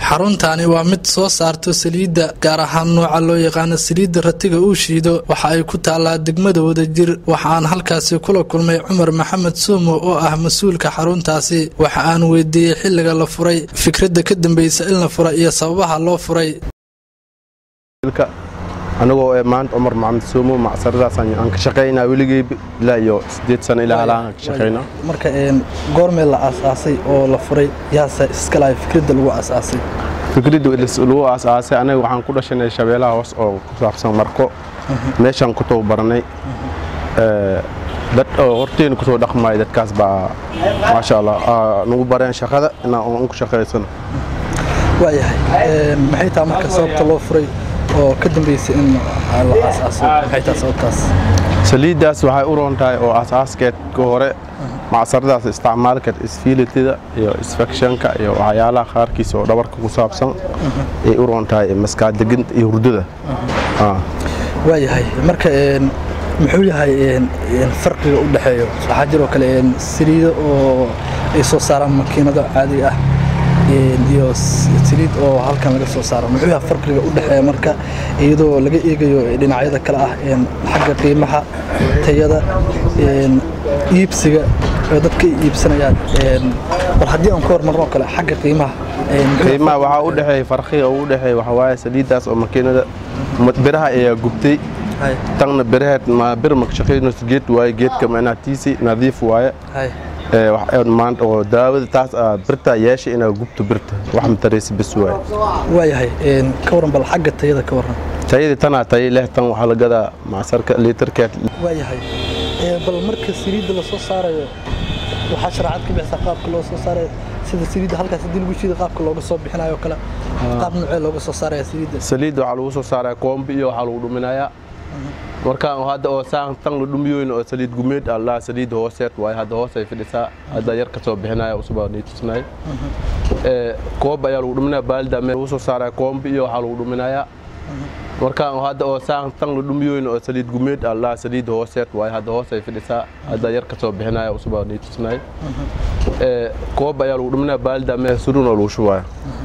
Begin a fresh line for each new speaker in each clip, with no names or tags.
xaruntaani waa mid soo saarto saliidda gaar ahaan nooca loo yaqaano saliidda ratiga uu shiido waxa ay ku taallaa degmada wadajir waxa aan halkaasi kula kulmay cumar maxamed suumo oo ah mas-uulka xaruntaasi waxa aan weydiiyey xilliga la furay fikradda ka dambeysa in la fura iyo sababaha loo furay
anigoo ee maanta cumar maxamed suumo macsaradaas aan ka shaqaynaa weligey ilaa iyo sideed sano ilaa halaan ka shaqaynaa
marka goormee la aasaasay oo la furay yaase iskalahay fikradda lagu aasaasay
fikradda lagu aasaasay anaga waxaan ku dhashanay shabeelaha hoos oo ku saabsan marko meeshaan ku tababaranay dad oo horteena kusoo dhaqmaya dadkaas baa maasha allah nagu bareen shaqada inaan ku shaqaysano
waayahay maxay taha marka sababta loo furay oo ka dambeysay in la aasaaso maxay taha sababtaas
saliiddaas waxay u roon tahay oo asaaskeed ka hore macsaradaas isticmaalkeed isfiilitida iyo isfekshanka iyo waxyaalaha qaarkiisa oo dhabarka ku saabsan ay u roon tahay maskaadeganta iyo hurdada
waayahay marka muxuu yahay farqiga u dhexeeyo waxaa jiroo kale saliido oo ay soo saaraan makiinado caadiga ah iyo saliid oo halkan laga soo saaro muxuu yahay farqiga u dhexeeya marka iyadoo laga eegayo dhinacyada kale ah xagga qiimaha tayada iibsiga oo dadka iibsanayaan bal haddii aan ku hormarno kale xagga qiimaha
qiimaha waxaa u dhexeeya farqiga u dhexeeya waxaa waaye saliiddaas oo makiinada biraha ayaa gubtay tanna biraheed bir maka shaqaynayso geed waaye geedka macnaatiisi nadiif waaye maanta oo daawada taas birta yeesha inaa gubto birta wax mataraysa bes waaye
waayahay ka waran bal xagga tayada ka waran
tayadii tanaa tayo leh tan waxaa la gadaa macsarka liitarkeed
waayahay bal marka saliidda la soo saarayo waxaa sharaacad ka bixisaa qaabka loo soo saarayo sida saliidda halkaas haddii lagu shiida qaabka looga soo bixinayo kale qaab noocee looga soo saaraya saliidda
saliidda waxaa lagu soo saaraya koombi iyo waxaa lagu dhuminayaa markaan hadda oo saan tan la dhumiyoyn oo saliid gumeed allah saliid hooseed waaye hadda hoos ay fidhisaa hadda yar ka soo bixinaya usubaa nii tusnay koob ayaa lagu dhuminaya baalida meel lagu soo saaraya koombi iyo waxaa lagu dhuminayaa markaan hadda oo saan tan la dhumiyoyn oo saliid gumeed allah saliid hooseed waaye hadda hoos ay fidhisaa hadda yar ka soo bixinaya usubaa nii tusnay koob ayaa lagu dhuminaya baalida meel surun oo lagu shubaya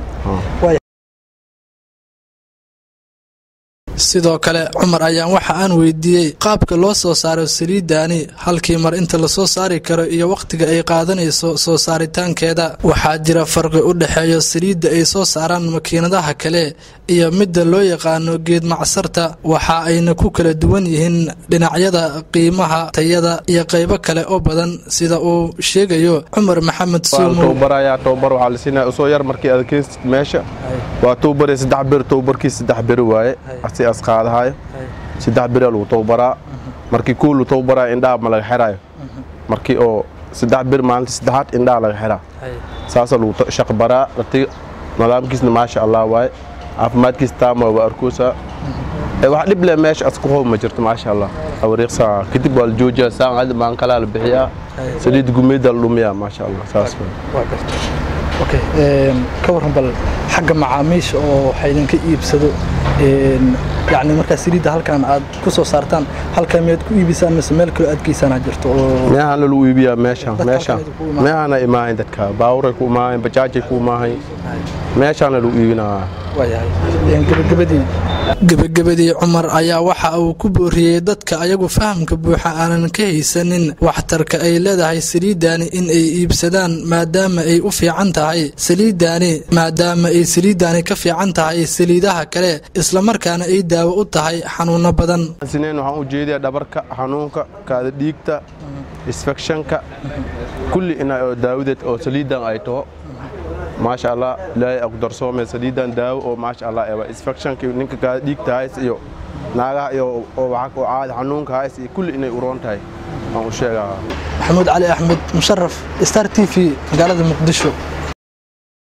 sidoo kale cumar ayaan waxa aan weydiiyey qaabka loo soo saaro saliiddaani halkii mar inta lasoo saari karo iyo wakhtiga ay qaadanayso soo saaritaankeeda waxaa jira farqi u dhexeeyo saliidda ay soo saaraan makiinadaha kale iyo midda loo yaqaano geed macsarta waxa ayna ku kala duwan yihiin dhinacyada qiimaha tayada iyo qaybo kale oo badan sida uu sheegayo cumar maxamed suumo
tobabar waxaa la siinaya usoo yar markii aad keensid meesha waa towbare saddex bir towbarkii saddex beri waaye si as qaadahayo saddex beri lagu towbaraa markii kuu lu towbaraa indhaha ma laga xiraayo markii oo saddex bir maalinta saddexaad indhaha laga xiraa saasa lagu shaqbaraa ratiga nidaamkiisna maasha allah waaye caafimaadkiisa taama waa arkoosaa wax dhib leh meesha asku hoob ma jirto maasha allah awariiqsaa kadib waa la joojiyaa saan hadda maan kalaa la bixiyaa saliid gumeeda la dhumiyaa maasha allah saas
okay ka warran bal xagga macaamiisha oo waxa idinka iibsado yani markaa saliidda halkan aad ku soo saartaan halkaa miyaad ku iibisaan mise meel kaloo aad geysaanaa jirto
meehana lagu iibiyaa meeshaan meeshaan meehana imaahayn dadka baaburay ku imaahayn bajaajay ku imaahayn meeshaana lagu iibinaa
waayahay gabagabadii gebagabadii cumar ayaa waxa uu ku booriyey dadka ayagu fahamka buuxa aanan ka haysanin waxtarka ay leedahay saliiddaani in ay iibsadaan maadaama ay u fiican tahay saliiddaani maadaama ay saliiddaani ka fiican tahay saliidaha kale islamarkaana ay daawo u tahay xanuuno badan
sineen waxaan u jeediyaa dhabarka xanuunka kaada dhiigta isfekshanka kulli ina oo daawadeed oo saliiddan ay taho maasha allah ilaahay aku darsoome saliidan daawo oo maasha allah ewa isfectionka ninka kaada dhiigta hays iyo naagaha iyo oo caadi xanuunka hays iyo kulli inay uroon tahay aan u sheegaa
maxamuud cali axmed musharaf star t v magaalada muqdisho